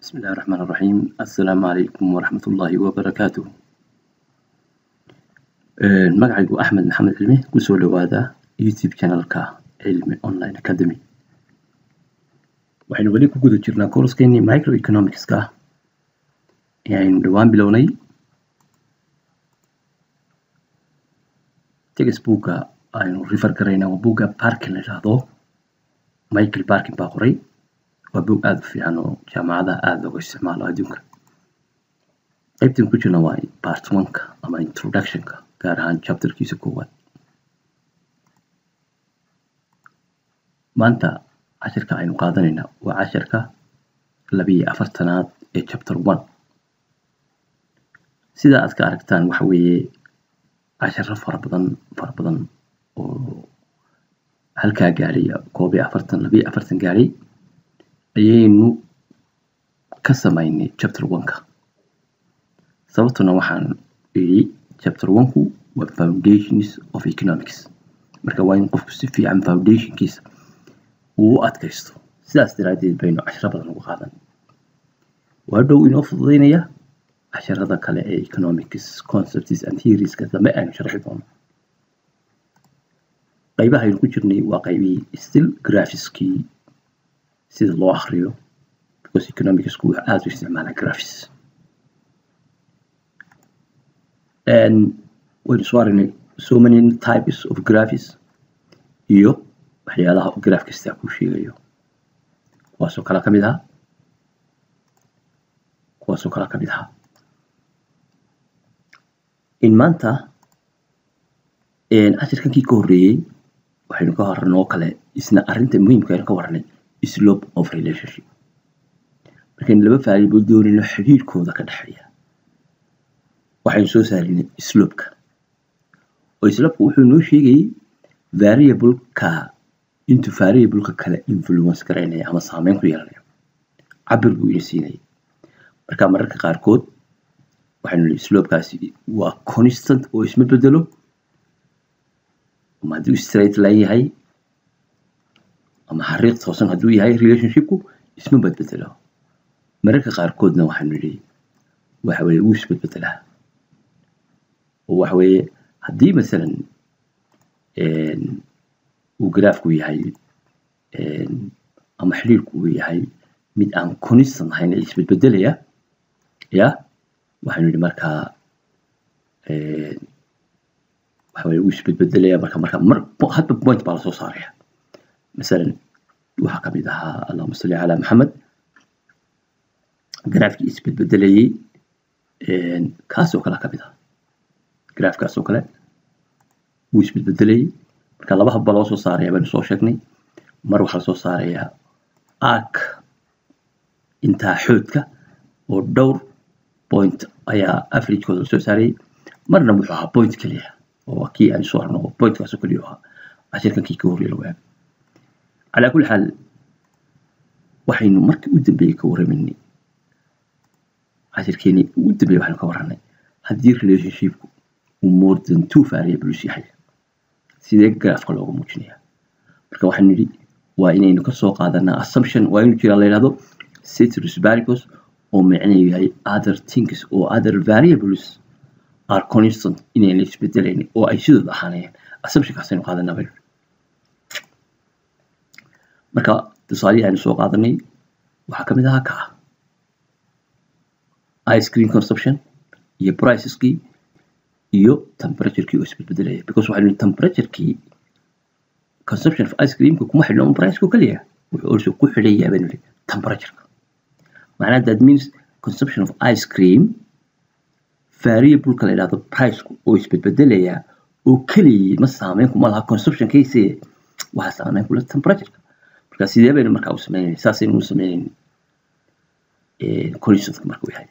بسم الله الرحمن الرحيم السلام عليكم ورحمة الله وبركاته Een, magacaygu axmed maxamed cilmi kusoo dhawaada youtube channelka cilmi online academy waxaynu weli ku guda jirnaa koorskeennii microeconomicska ee aynu dhowaan bilownay textbooka aynu refer garaynaa waa buugga parkin la yidhaahdo michael parkin baa qoray waa buug aada u fiican oo jaamacadaha aada looga isticmaalo adduunka qaybtan ku jirna waa part one-ka ama introductionka gaar ahaan chapterkiisa koowaad maanta cashirka aynu qaadanayna waa casharka labiyo afartanaad ee chapter one sida aad ka aragtaan waxa weeye casharo fara badan fara badan oo halkaa gaadhay koob iyo afartan labiyo afartan gaadhay ayaynu ka samaynay chapter one-ka sababtuna waxaan idhi chapter one-ku waa foundations of economics marka waa in qofku si fiican foundationkiisa uu u adkaysto sidaas daraaddeed baynu casharo badan uga qaadan waa dhow inoo fududeynaya casharada kale ee economics concepts and theorieska dambe aynu sharxi doono qaybaha aynu ku jirnay waa qaybihii still graphiskii sida loo akriyo because economicsku wuxuu aada u isticmaalaa graphics waynu soo aragnay so many types of graphics iyo waxyaalaha uu graph kastaa kuu sheegayo kuwaasoo kale ka mid aha kuwaasoo kale ka mid aha in maanta cashirkankii ka horreeyey waxaynu ka horanay oo kale isna arrinta muhiimka aynu ka warranay slope of relationship markaynu laba variable doonayno xiriirkooda ka dhexeeya waxaynu soo saarinay slopeka oo slopeka wuxuu noo sheegayay variableka intuu variableka kale influence garaynaya ama saameyn ku yeelanayo cabir buu ina siinayay marka mararka qaarkood waxaynu nihi slopekaasi waa constant oo isma bedelo ama hadduu straight line yahay ama xariiq toosan hadduu yahay relationshipku isma bedbedelo mararka qaarkoodna waxaynu nihi waxa weye wuu isbedbedelaa oo waxa weeye haddii masalan uu graafku yahay ama xiriirku uu yahay mid aan constant ahayn ee isbedbedelaya ya waxaynu nihi markaa waxa weye wuu isbedbedelaya marka marka mar hadba point baa lasoo saaraya masalan waxaa kamid ahaa allahuma salli calaa maxamed graafkii isbedbedelayay kaasoo kale kamid ah graafkaas oo kale wuu isbedbedelayay marka laba habba loo soo saaraya baynu soo sheegnay mar waxaa lasoo saarayaa arc intaa xoodka oo dhowr point ayaa averagekooda lasoo saarayay marna wuxuu ahaa point keliya oo kii aan soo arno pointkaasoo keliya ahaa cashirkankii ka horreeya lawaag calaa kulli xaal waxaynu markii u dambeeyey ka warramaynay cashirkeenii ugu dambeeyey waxaynu ka warranay haddii relationshipku uu more than two variables yahay sidee graafka looga muujinaya marka waxaynu nidhi waa inaynu kasoo qaadanaa assumption waa inuu jiraa la yidhahdo ceteris paribus oo micnaheedu yahay other things oo other variables are constant inayna isbedelayn oo ay sidooda ahaanayaan assumptionkaasaynu qaadanaa baynu marka tusaalihii aynu soo qaadanay waxaa kamid ahaa kaa ice cream consumption iyo priceskii iyo temperaturekii oo isbedbedelaya because waxaynu temperaturekii consumption of ice creamka kuma xidhno un priceko keliya wuxuu also ku xidhayaa baynu nihi temperatureka macnaha that means consumption of ice cream variableka la yidhahdo priceku oo isbedbedelaya oo keliyay ma saameyn kuma laha consumptionkiise waxaa saameyn kula temperatureka marka sidee baynu markaa u sameynayna saasaynu u sameynayna conditionska markuu yahay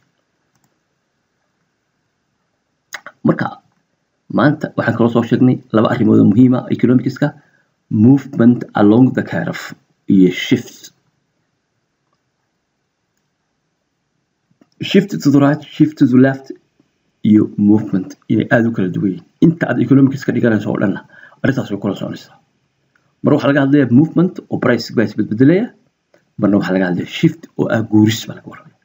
marka maanta waxaan kaloo soo sheegnay laba arrimood oo muhiima economicska movement along the curve iyo shift shift to the right shift to the left iyo movement inay aada u kala duwan yihin inta aad economicska dhiganayso oo dhanna arrintaas way kula soconaysaa mar waxaa laga hadlaya movement oo price baa isbedbedelaya marna waxaa laga hadlaya shift oo ah guuris baa laga warramaya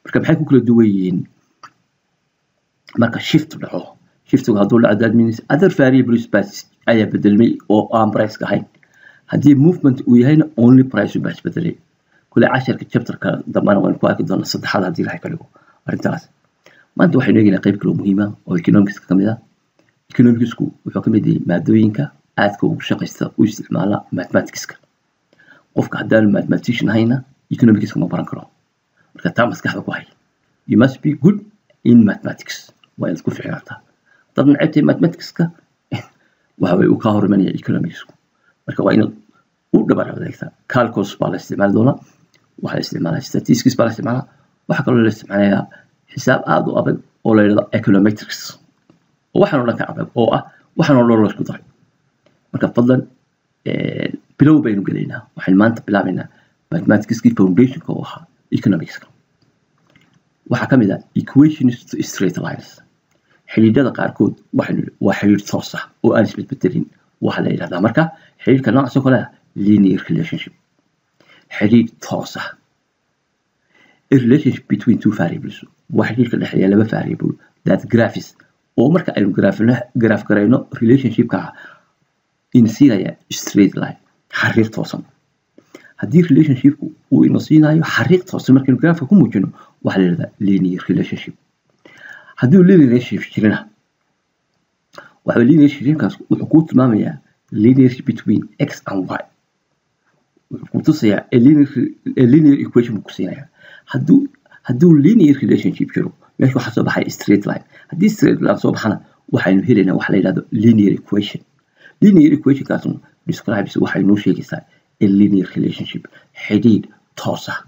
marka maxay ku kala duwan yihiin marka shift dhaco shiftigu hadduu dhaco that means other variables baa ayaa bedelmay oo aan priceka ahayn haddii movement uu yahayna only price baa isbedelay kule casharka chapterka dambana waan ku arki doonaa saddexaad haddii ilahay ka dhigo arrintaas maanta waxaynu eegaynaa qayb kaloo muhiima oo economicska ka mid ah economicsku wuxuu ka mid yahay maadooyinka aadka ugu shaqaysta u isticmaala mathematicska qofka haddaanu mathematician ahayna economicska ma baran karo marka taa maskaxda ku hay you must be good in mathematics waa inaad ku ficnaataa dad necebtay mathematicska waxa way u kaa hor imanaya economicsku marka waa inaad u dhabar adeegtaa calcos baa la isticmaali doonaa waxaa la isticmaalaa statistics baa la isticmaalaa waxaa kaloo la isticmaalayaa xisaab aada u adag oo la yidhahdo econometrics oo waxaan oo dhan ka adag oo ah waxaan oo dhan la isku daray marka fadlan bilow baynu gelaynaa waxaynu maanta bilaabaynaa mathematicskii foundationka oo ahaa economicska waxaa ka mid ah equations to straight lines xidhiidhada qaarkood waxaynu waa xidhiidh toos ah oo aan isbedbedelin waxaa la yidhahdaa marka xidhiidhka noocaas oo kale ah linear relationship xidhiidh toos ah a relationship between two variables waa xidhiidhka dhexeeya laba variable that graphs oo marka aynu graph garayno relationshipka ina siinaya straight line xariiq toosan haddii relationshipku uu ina siinayo xariiq toosan markaynu graafka ku muujino waxaa la yidhahdaa linear relationship haddii uu linear relationship jirina waxa linear relationshipkaas wuxuu kuu tilmaamayaa linearship between x and y wuxuu ku tusayaa a linear, a linear equation buu ku siinayaa hadduu hadduu linear relationship jiro meesha waxaa soo baxaya straight line haddii straight line soo baxana waxaynu helaynaa waxa la yidhahdo linear equation linear equationkaasna describes waxay noo sheegaysaa a linear relationship xidhiidh toos ah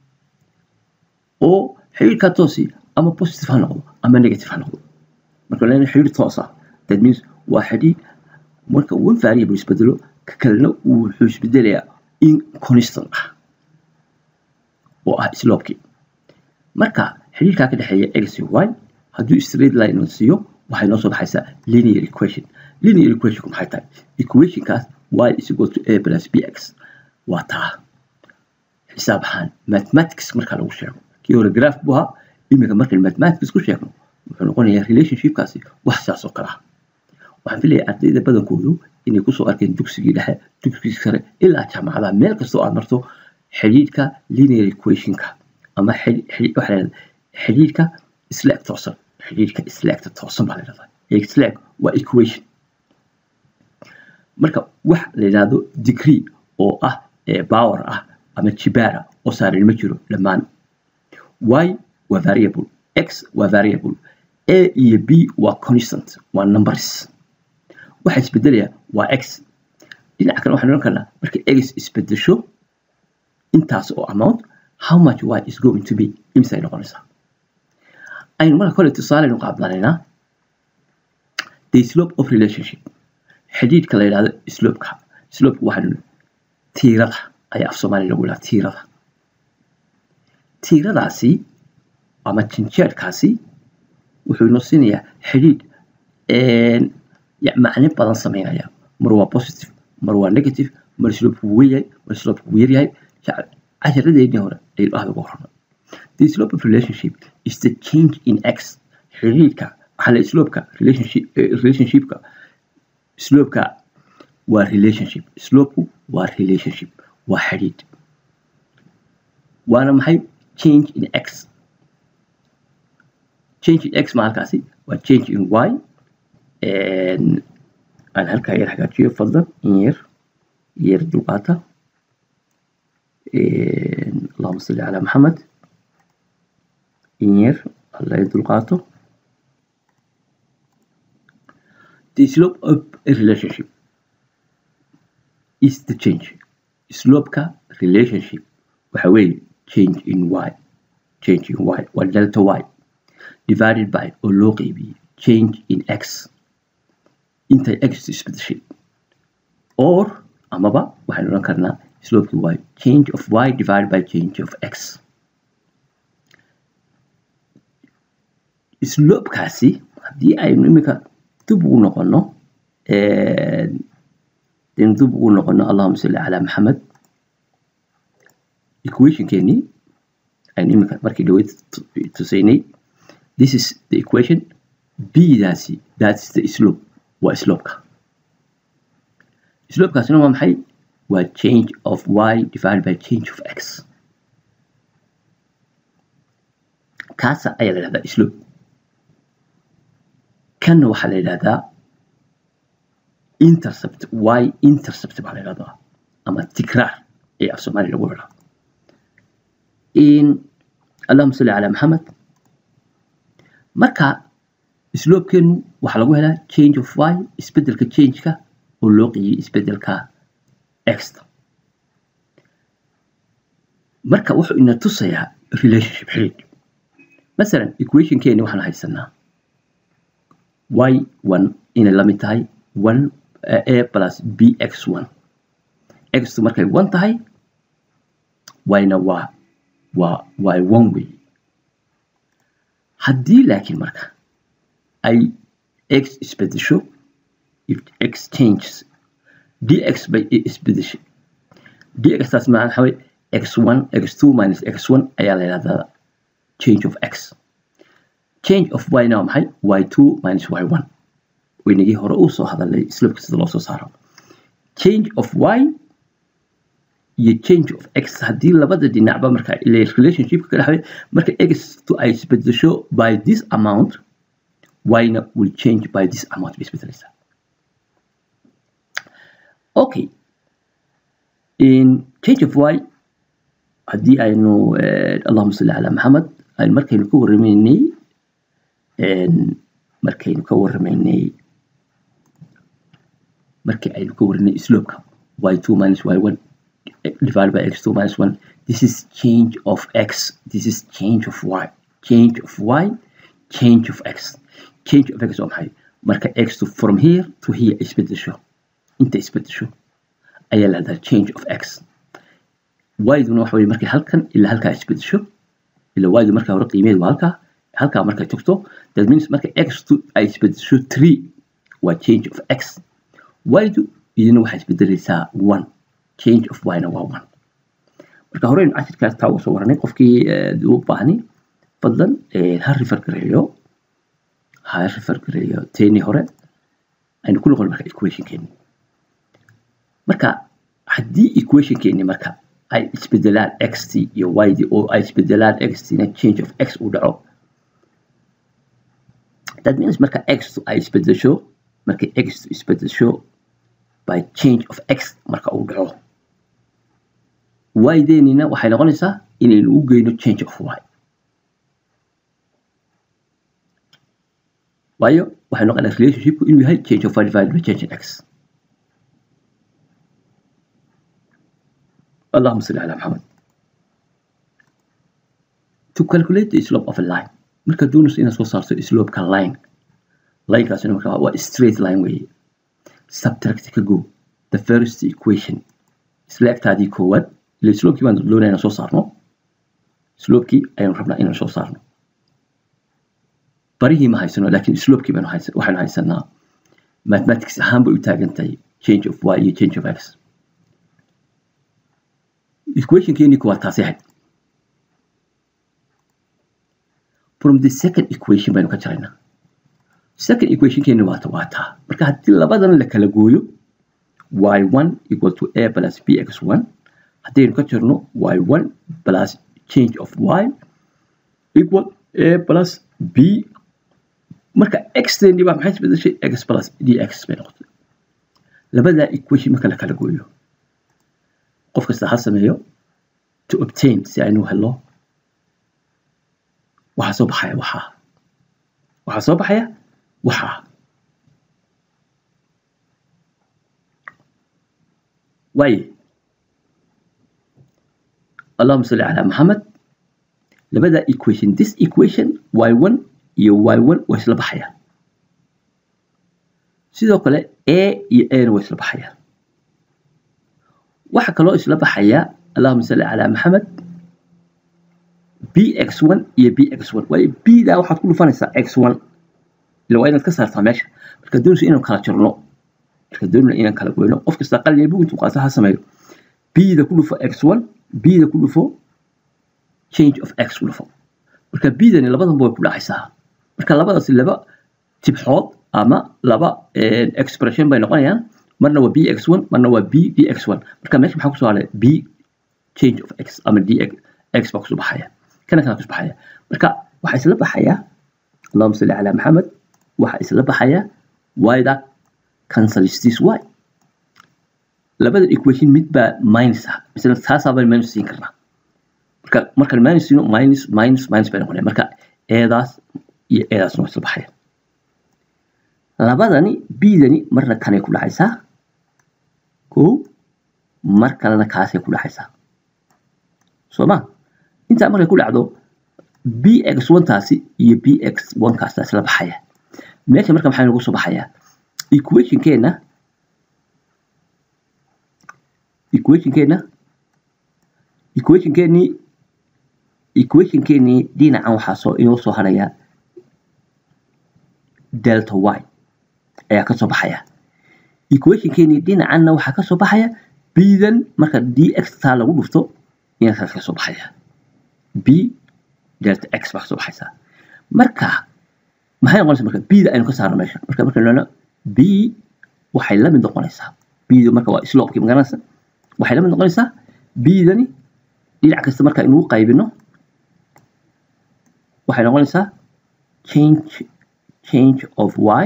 oo xidhiidhkaa toosi ama positive ha noqdo ama negative ha noqdo marka lena xidhiidh toos ah that means waa xidhiidh marka one variable isbedelo ka kalena wuxuu isbedelayaa in constant ah oo ah slopekii marka xidhiidhkaa ka dhexeeya x iyo y hadduu straight line la siiyo waxay noo soo baxaysaa linear equation linear equationku maxay tahay equationkaas y is equal to a plus bx waa taa xisaab ahaan mathematics marka lagu sheego kii hore graph buu ahaa iminka markaynu mathematics ku sheegno wuxuu noqonayaa relationshipkaasi wax saas oo kale ah waxaan filayaa ardayda badankoodu inay kusoo arkeen dugsigii dhexe dugsigii sare ilaa jaamacadaha meel kastoo aad marto xidhiidhka linear equationka ama xidhiidhka slack toosan xidhiidhka slackta toosan baa la yidhahdaa slack waa equation marka wax la yidhahdo degree oo ah power ah ama jibaara oo saaran ma jiro dhammaan y waa variable x waa variable a iyo b waa constant waa numbers waxa isbedelaya waa x dhinaca kale waxaan odhan karnaa marka x isbedesho intaas oo amount how much y is going to be imisay noqonaysaa aynu marka kole tusaaleynu qaabdanaynaa the slope of relationship xidhiidhka la yidhahdo slopeka slopeka waxaanu tiirada ayaa af soomaaliya lagu yidhaha tiirada tiiradaasi ama jinjeerkaasi wuxuu inoo siinayaa xidhiidh macne badan sameynaya mar waa positive mar waa negative mar slopeku weyn yahay mar slopeku yar yahay casharadeennii hore aynu aada uga horna the slope of relationship is the change in x xidhiidhka waxaa la slopeka relationship relationshipka slopeka waa relationship slopeku waa relationship waa xidhiidh waana maxay change in x change in x ma halkaasi waa change in y aan halkaa yar hagaajiyo fadlan in yar yar dulqaata allahuma salli calaa maxamed in yar alla dulqaato the slope of a relationship is the change slopeka relationship waxa weeye change in y change in y waa delta y divided by oo loo qeybiyey change in x intay x isbedeshay or amaba waxaynu odhan karnaa slopeki y change of y divided by change of x slopekaasi haddii aynu iminka dib ugu noqono daynu dib ugu noqono allahuma salli calaa maxamed equationkeenii aynu iminka markii dhaweyd tusaynay this is the equation b-daasi that's the slope waa slope-ka slope-kaasina waa maxay waa change of y divided by change of x kaasa ayaa la yidhahdaa slope kanna waxaa la yidhahdaa intercept y intercept baa la yidhahdaa ama tikraar ee af soomaali lagu yidhaa in allahuma salli calaa maxamed marka slopekeenu waxaa lagu helaa change of y isbedelka changeka oo loo qeeyey isbedelka exta marka wuxuu ina tusayaa relationship xiriid masalan equationkeeni waxaan haysanaa y one inay la mid tahay one a plus b x one xtu markay one tahay yna waa waa waa one way haddii laakiin marka ay x isbedesho if x changes dx bay isbedeshay dxtaas macna waxa weye x1 x2 minus x1 ayaa la yidhahdaa change of x change of y na waa maxay y2 minus y1 waynagii hore uu soo hadalay slopka sida loo soo saaro change of y iyo change of x haddii labada dhinacba marka relationshipka ka dhexday marka x to ay isbedesho by this amount yna will change by this amount bay isbedelaysaa okay in change of y haddii aynu allahuma salli calaa maxamed aynu markaynu ka warramaynay markaynu ka warramaynay markii aynu ka warranay slopeka y2 minus y1 divided by x2 minus 1 this is change of x this is change of y change of y change of x change of x waa maxay marka x to from here to here isbedesho inta isbedesho ayaa la hahdaa change of x y-duna waxa weye markay halkan ilaa halkaa isbedesho ila y-du markaa hore qiimeed waa halkaa halkaa markay tagto that means marka x to ay isbedesho three waa change of x y-du idina waxay isbedelaysaa one change of y-na waa one marka horeynu cashirkaas taa usoo waranay qofkii u baahni fadlan ha refer gareeyo ha refer gareeyo teeni hore aynu ku noqon marka equationkeeni marka haddii equationkeeni marka ay isbedelaan xt iyo yd oo ay isbedelaan xtna change of x uu dhaco that means marka xtu ay isbedesho markay xtu isbedesho by change of x marka uu dhaco y-deenina waxay noqonaysaa inaynu u geyno change of y waayo waxay noqonaa relationshipku inuu yahay change of y divided by change in x اللهم صل على محمد to calculate the slope of a line marka doonayso inaad soo saarto slopeka line linekaasina marka waa straight line weeye subtract ka go the first equation isla egtaadii koowaad ile slopekii baan doonaya inaan soo saarno slopekii ayaanu rabnaa inaan soo saarno barihii ma haysano laakiin slopekii baanu haysan waxaanu haysanaa mathematics ahaan bay u taagan tahay change of y iyo change of x equationkeeni kuwaa taasi ahayd from the second equation baynu ka jaraynaa second equationkeeni waata waa taa marka haddii labadan la kala gooyo y1 equal to a plus bx1 haddaynu ka jirno y1 plus change of y equal a plus b marka xteeni baa maxay isbedeshay x plus dx bay noqotay labadaa equation marka la kala gooyo qof kasta ha sameeyo to obtain si aynu helo waxaa soo baxaya waxaa waxaa soo baxaya waxaa waaye allahuma salli calaa maxamed labada equation this equation y1 iyo y1 waa isla baxayaan sidoo kale a iyo ana waa isla baxayaan waxaa kaloo isla baxaya allahuma salli calaa maxamed bx1 iyo bx1 waayo bda waxaad ku dhufanaysaa x1 ila waa inaad ka saartaa meesha marka doonaysa inaan kala jirno marka doonayna inaan kala goyno qof kasta qalin bug intuu qaata ha sameeyo bda ku dhufo x1 bda ku dhufo change of x ku dhufo marka bdani labadanba way ku dhacaysaa marka labadaas laba tibxood ama laba expression bay noqonayaan marna waa bx1 marna waa b dx1 marka meesha maxaa kusoo haray b change of x ama dx x baa kusoo baxaya kana kana kusoo baxaya marka waxaa isla baxaya allahuma salli calaa maxamed waxaa isla baxaya y-da cancels this y labada equation mid baa minus ah misla taasaa baan minus siin karnaa marka markaan minus siino minus minus minus bay noqonaya marka eedaas iyo eedaasna waa isla baxaya labadani bdani marna kanay ku dhacaysaa ko mar kalena kaasay ku dhacaysaa soo ma intaa markay ku dhacdo bx one taasi iyo bx one kaas isla baxaya meesha marka maxaa nagu soo baxaya equationkeena equationkeena equationkeenii equationkeenii dhinacan waxaa soo inoo soo haraya delta y ayaa kasoo baxaya equationkeenii dhinacanna waxaa kasoo baxaya bdan marka dx taa lagu dhufto inakaas kasoo baxaya b delta x baa kasoo baxaysa marka maxay noqonaysa marka bda aynu ka saarno meesha marka marka lona b waxay la mid noqonaysaa bda marka waa slopekii magaranaysa waxay la mid noqonaysaa bdani dhinac kasta marka inuu qaybino waxay noqonaysaa change change of y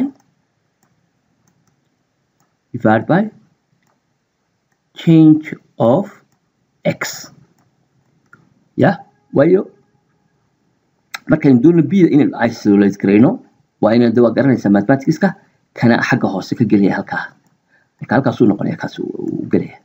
divided by change of x ya waayo markaynu doonno bda inaynu isolate garayno waa inaynu de waa garanaysaa mathematicska kana xagga hoose ka gelaya halkaa marka halkaasuu noqonaya kaas uu gelaya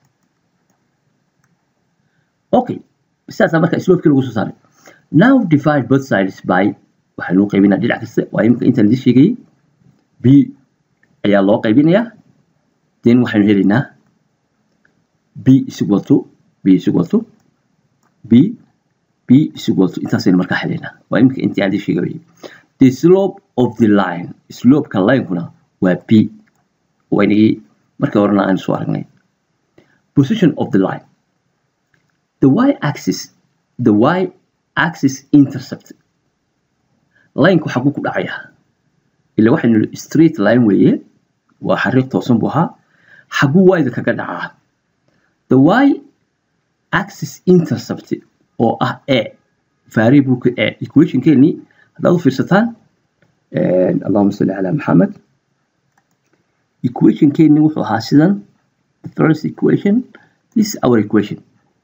okay sidaasaa marka slopekii lagu soo saaray now divide both sides by waxaynu qaybinaa dhinac kasta waa imika intaan idin sheegayay b ayaa loo qaybinayaa then waxaynu helaynaa b is equal to b is equal to b b is equal to intaasaynu markaa helaynaa waa imika intii aan idin sheegayay the slope of the line slopeka linekuna waa b waynagii markii horena aynu soo aragnay position of the line the y axis the y axis intercept lineka xaguu ku dhacaya ila waxaynu nihi straight line weeye waa xariiq toosan buu ahaa xaguu y-da kaga dhacaa the y axis intercept oo ah a variableka a equationkeenii haddaad u fiirsataan allahuma salli calaa maxamed equationkeenii wuxuu ahaa sidan the first equation this is our equation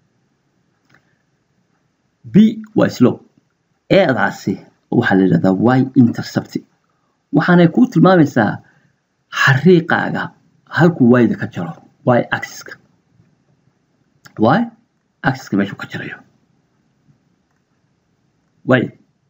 b waa slope eedaasi waxaa la yidhahdaa y intercept waxaanay kuu tilmaamaysaa xariiqaaga halkuu y-da ka jaro y axiska y axiska meeshuu ka jarayo y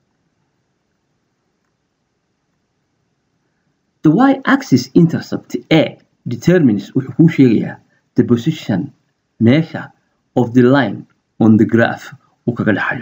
the y axis intercept a determines wuxuu kuu sheegayaa the position meesha of the line on the graph uu kaga dhaxayo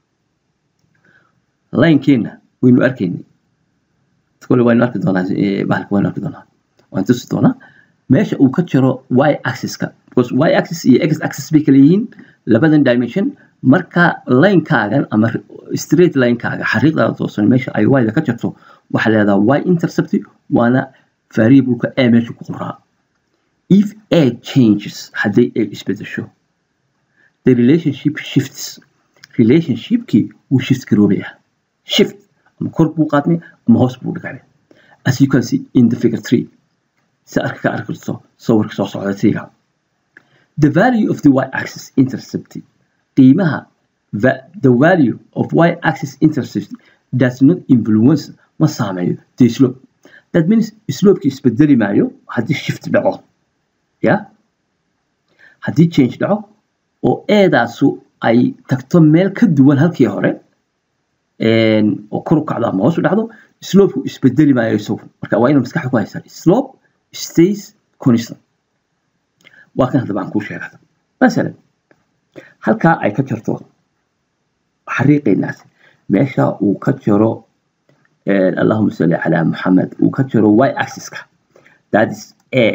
linekeenna waynu arkaynay kole waynu arki doonaa bahalka waynu arki doonaa waan tusi doonaa meesha uu ka jiro y axiska because y axis iyo x axis bay kala yihiin labadan dimension marka linekaagan ama straight linekaaga xariiqdaada toosan meesha ay y-da ka jirto waxaa leedaha y intercept waana variableka a meesha ku qoraa if a changes hadday a isbedesho the relationship shifts relationshipkii wuu shift garoobaya shift ama kor buu qaadmay ama hoos buu dhigay as you can see in the figure three si arka ka arki karto sawirka soo socda tiga the value of the y axis intercept qiimaha the value of y axis intercept does not influence ma saameeyo the slope that means slopekii isbedeli maayo haddii shift dhaco ya haddii change dhaco oo eedaasu ay tagto meel ka duwan halkii hore oo kor u kacdo ama hoos u dhacdo slopeku isbedeli maayo isagu marka waa inaad maskaxda ku haysaa slope stays constant waa kan haddaba aan kuu sheegada masalan halkaa ay ka jarto xariiqaynaas meesha uu ka jiro allahuma salli calaa maxamed uu ka jiro y axiska that is a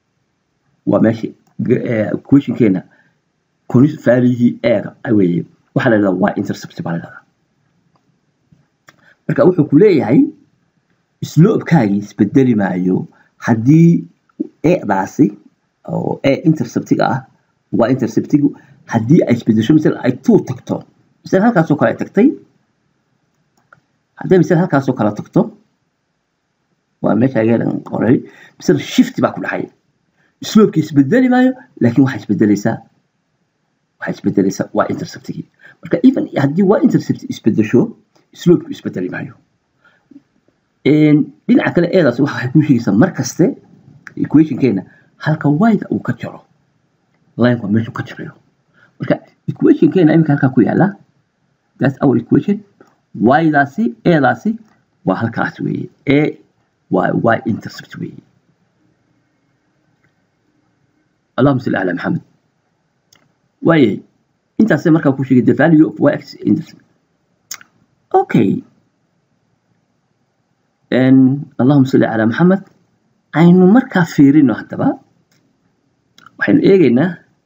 waa meesha questionkeena valihii eega weeye waxaa la yidhahdaa y intercept baa la yidhahdaa marka wuxuu ku leeyahay sloobkaagii isbedeli maayo haddii edaasi oo e interceptiga ah waa interceptigu haddii ay isbedesho misal ay two tagto misal halkaasoo kale ay tagtay hadday misal halkaasoo kale tagto waa meesha ageedan qoray misal shift baa ku dhacay sloobki isbedeli maayo laakiin waxaa isbedelaysaa waxaa isbedelaysaa waa interceptigii marka even haddii waa intercept isbedesho sloobku isbedeli maayo dhinaca kale eedaas waxay kuu sheegaysaa mar kaste equationkeena halka wayda uu ka jaro lineka meeshuu ka jarayo marka equationkeena iminka halkaa ku yaala that's our equation ydaasi eedaasi waa halkaas weeye e waa y intercept weeye allahuma salli calaa maxamed waayay intaasay markaa ku sheegay the value of y axis intercept okay allahuma salli calaa maxamed aynu markaa fiirino haddaba waxaynu eegaynaa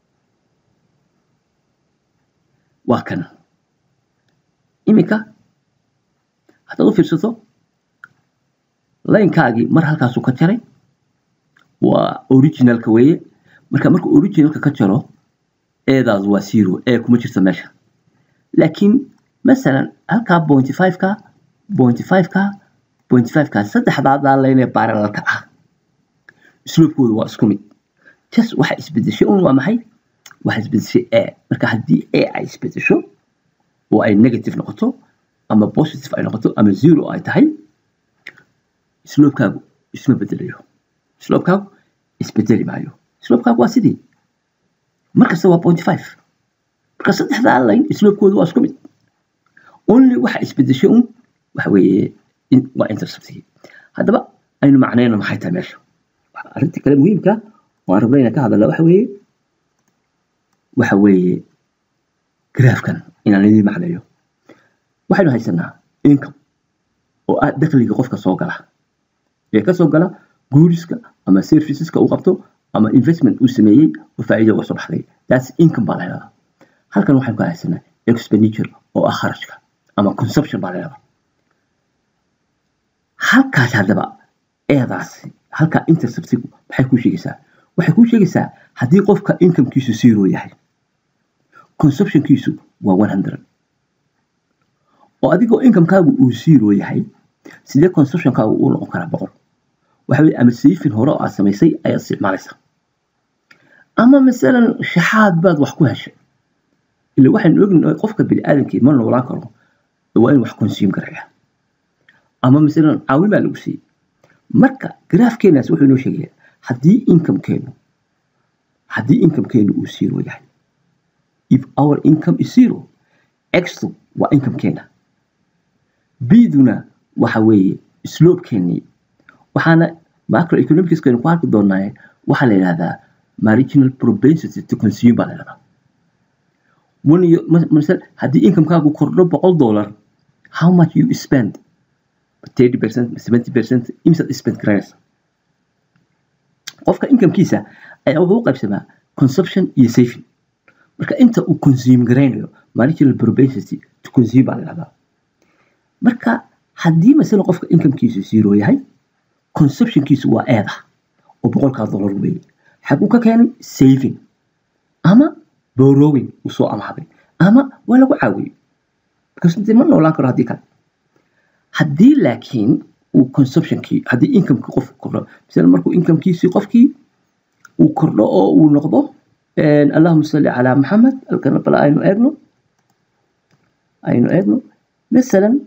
waa kan iminka haddaad u fiirsato laynkaagii mar halkaasuu ka jaray waa originalka weeye marka markuu originalka ka jaro eedaas waa zero ee kuma jirto meesha laakiin masalan halkaa pointy five-ka pointy five-ka pointy five-ka saddexdaa daalaynee baaralalka ah sloobkooda waa isku mid just waxa isbedeshay un waa maxay waxa isbedeshay a marka haddii a ay isbedesho oo ay negative noqoto ama positive ay noqoto ama zero ay tahay sloobkaagu isma bedelayo sloobkaagu isbedeli maayo sloobkaagu waa sidii markasta waa pointy five marka saddexdaa line sloobkooda waa isku mid only waxa isbedeshay un waxa weeye waa interceptigii haddaba aynu macnayno maxay tahay meesha arrinta kale muhiimka waan rabna inaan ka hadalna waxa weeye waxa weeye graafkan inaan idin macneeyo waxaynu haysanaa income oo ah dakhliga qofka soo gala ee ka soo gala guuriska ama serviceska uu qabto ama investment uu sameeyey oo faa'iido uga soo baxday that's income baa la yidhahdaa halkan waxaynu ka haysanaa expenditure oo ah kharashka ama consumption baa la yidhahdaa halkaas haddaba eedaasi halkaa interceptigu maxay kuu sheegaysaa waxay kuu sheegaysaa haddii qofka incomekiisu zero yahay consumptionkiisu waa one hundred oo adigoo incomekaagu uu zero yahay sidee consumptionkaagu uu noqon karaa boqol waxa weye ama sayfin hore oo aad samaysay ayaad isticmaalaysaa ama masalan shaxaad baad wax ku heshay ila waxaynu ognahay qofka biniaadamkii ma noolaan karo waa in wax consume garaya ama masalan caawin baa lagu siiyey marka graafkeenaas wuxuu inoo sheegayaa haddii incomekeenu haddii incomekeenu uu zero yahay if our income is zero extu waa incomekeena bduna waxa weeye sloobkeenii waxaana macroeconomicskaynu ku arki doonaaye waxaa la yidhahdaa marginal propensity to consume baa la yidhahdaa masal haddii incomekaagu kordho boqol dollar how much you spend thirty percent seventy percent imisaad spend garanaysa qofka incomekiisa ayaa wuxuu u qaybsamaa consumption iyo saving marka inta uu consume garaynayo marginal propensity to consume baa la yidhahdaa marka haddii masala qofka incomekiisu zero yahay consumptionkiisu waa eeda oo boqolkaa dollar weeye xaguu ka keenay saving ama borrowing uu soo amaaday ama waa lagu caawiyey because dee ma noolaan karo haddii kale haddii laakiin uu consumptionkii haddii incomekii qofku kordho misale markuu incomekiisii qofkii uu kordho oo uu noqdo allahuma salli calaa maxamed halkana bala aynu eegno aynu eegno masalan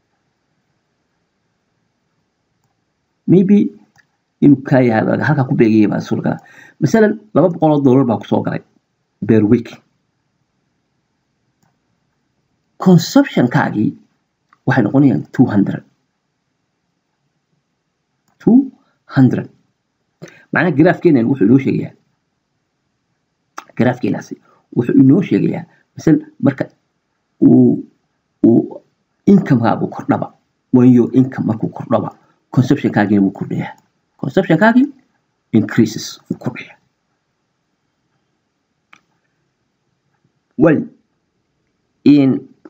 maybe inuu kaa yahay halkaa ku beegaya baa suuragala masalan laba boqol oo dollar baa kusoo galay bear week consumptionkaagii waxay noqonayaan two hundred two hundred macnaha graafkeenan wuxuu inoo sheegayaa graafkeenaasi wuxuu inoo sheegayaa masal marka uu uu incomekaagu kordhaba when your income markuu kordhaba consumptionkaagina wuu kordhayaa consumptionkaagii increases wuu kordhayaa way in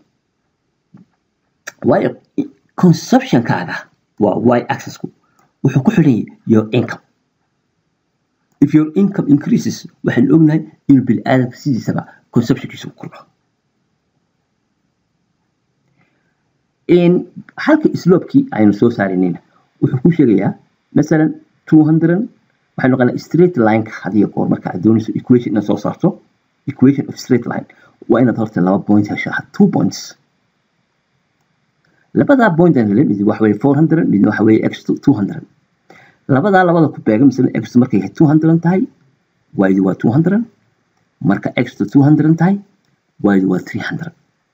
waayo consumptionkaaga waa y accessku wuxuu ku xidhan yahay your income if your income increases waxaan ognahay inuu bini aadamka sidiisaba consumptionkiisa u kordho halka sloopkii aynu soo saarinayna wuxuu ku sheegayaa masalan two hundred waxay noqonaa straight lineka hadiyo goor marka aad doonayso equation inaad soo saarto equation of straight line waa inaad horta laba point heshaa two points labadaa point aan helay mid waxa weeye four hundred midna waxa weeye x two hundred labadaa labada ku beegan misle x markay two hundred tahay y waa two hundred marka x two hundred tahay y waa three hundred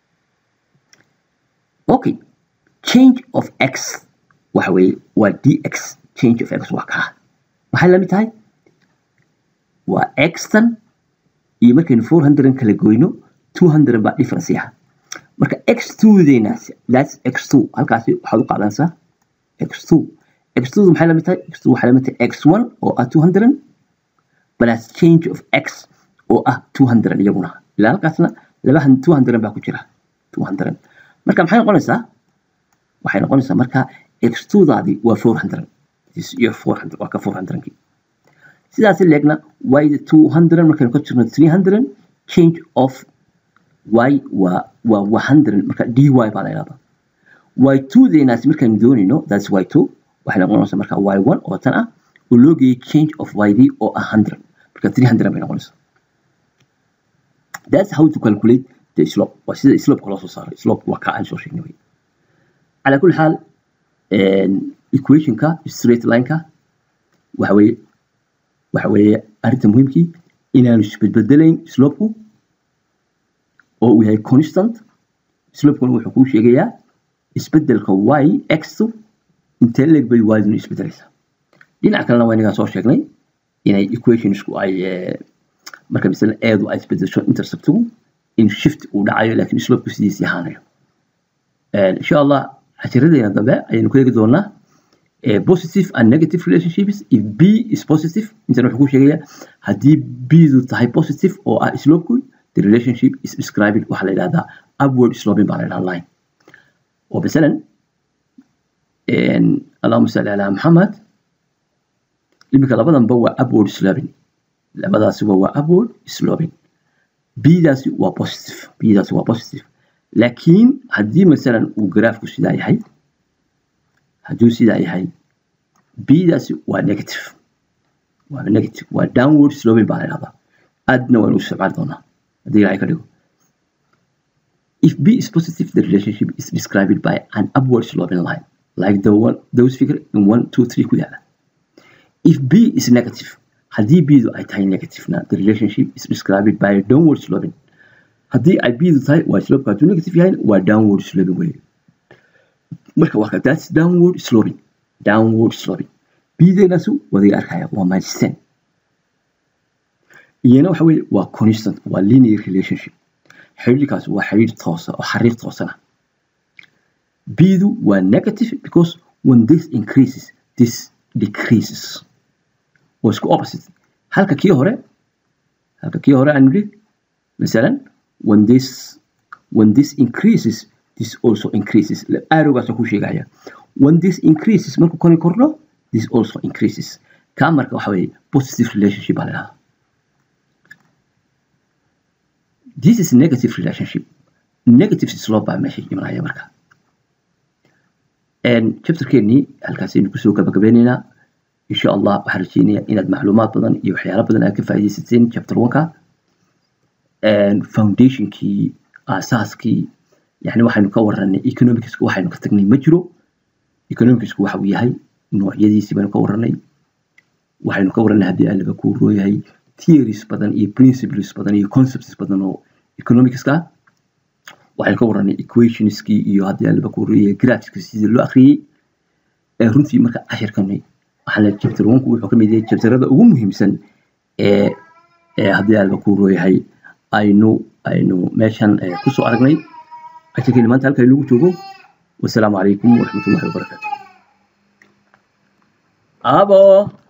okay change of x waxa weeye waa dx change of x waa kaa maxay lamid tahay waa xtan iyo markaynu four hundred kala goyno two hundred baa difference yaha marka x two deenaas that's x two halkaasi waxaad u qaadanaysaa x two x two maxay lamid tahay x two waxay lamid tahay x one oo ah two hundred plus change of x oo ah two hundred iyaguna ilaa halkaasna laba two hundred baa ku jira two hundred marka maxay noqonaysaa waxay noqonaysaa marka x two daadi waa four hundred iyo four hundred waa ka four hundredkii sidaasi leegna y two hundred markaynu ka jirno three hundred change of y waa waa one hundred marka dy baa la yidhahdaa y two deenaasi markaynu doonayno that's y two waxay noqonaysaa marka y one oo tan ah oo loo geeyay change of y d oo ah hundred marka three hundred bay noqonaysaa that's how to calculate the slope waa sida slope loo soo saaro slope waa ka aan soo sheegnay wey calaa kulli xaal equationka straight lineka waxa weeye waxa weeye arrinta muhiimkii inaanu isbedbedelayn slopeku oo uu yahay constant slopekuna wuxuu kuu sheegayaa isbedelka y xtu intee leeg bay yduna isbedelaysaa dhinaca kalena waa inagaa soo sheegnay inay equationsku ay marka misale eedu ay isbedesho interceptigu in shift uu dhacayo laakiin slopeku sidiisii ahaanayo insha allah cashiradeenna dambe ayaynu ku eegi doonaa positive and negative relationships if b is positive intan wuxuu ku sheegayaa haddii bdu tahay positive oo ah slopeku the relationship is described waxaa la yidhahdaa upward sloping baa la yidhahdaa line oo masalan allahuma salli calaa maxamed iminka labadanba waa upward sloping labadaasiba waa upward sloping bdaasi waa positive bdaasi waa positive laakiin haddii masalan uu garaafku sidaa yahay hadduu sidaa yahay bdaasi waa negative waa negative waa downward sloping baa la yidhahdaa aadna waynu isticmaali doonaa haddii ilahay ka dhigo if b is positive the relationship is described by an upward sloping line like the one those figure in one two three ku yaala if b is negative haddii bdu ay tahay negative na the relationship is described by a downward sloping haddii ay bdu tahay waa slopeka hadduu negative yahay waa downward sloping wey marka waa that's downward sloping downward sloping bdeenaasu wadiga arkaya waa minus ten iyana waxa weye waa constant waa linear relationship xiriirkaas waa xiriir toosa oo xariir toosana bdu waa negative because when this increases this decreases waa isku opposite halka kii hore halka kii hore aan nidhi masalan when this when this increases this also increases arrowgaasoo ku sheegaya when this increases markuu koni kordho this also increases kaa marka waxa weeye positive relationship baa la dhahaa this is negative relationship negative slope baa meesha imanaya marka chapterkeennii halkaasaynu kusoo gabagabeynaynaa insha allah waxaan rajeynayaa inaad macluumaad badan iyo waxyaalo badan aad ka faa'iidaysateen chapter oneka foundationkii aasaaskii yani waxaynu ka waranay economicska waxaynu ka tagnay ma jiro economicska waxa uu yahay noocyadiisii baynu ka waranay waxaynu ka waranay haddii allaba kuu rooyahay theories badan iyo principles badan iyo concepts badan oo economicska waxaynu ka waranay equationskii iyo haddii allaba kuu rooyahay graphska sidii loo akhriyey runtii marka cashirkani waxaan leeyahay chapter onku wuxuu ka mid yahay chapterada ugu muhiimsan ee ee haddii allaba kuu rooyahay aynu aynu meeshan kusoo aragnay cashirkeeni maanta halka inoogu joogo wasalaamu calaykum waraxmatullahi wabarakaatu abo